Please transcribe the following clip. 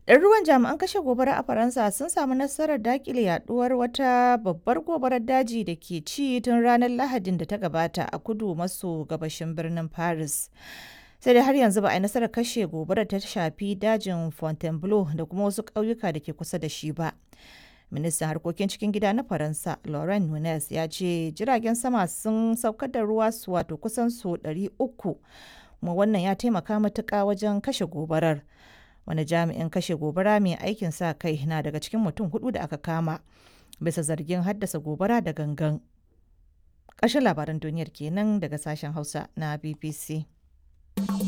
Ɗaruruwan jami'an kashe gobara a Faransa sun samu nasarar daƙile yaduwar wata babbar gobarar daji da ke ci tun ranar Lahadin da ta gabata a kudu maso gabashin birnin Paris. Sai dai har yanzu ba a yi nasarar kashe gobarar ta shafi dajin Fontainebleau da kuma wasu ƙauyuka da ke kusa da shi ba. Ministan harkokin cikin gida na Faransa, Laurent Nunez, ya ce jiragen sama sun saukar da ruwa su wato kusan su 300 kuma wannan ya taimaka matuƙa wajen kashe gobarar. wani jami'in kashe gobara mai aikin sa kai na daga cikin mutum hudu da aka kama bisa zargin haddasa gobara da gangan ƙarshen labaran duniyar kenan daga sashen hausa na bbc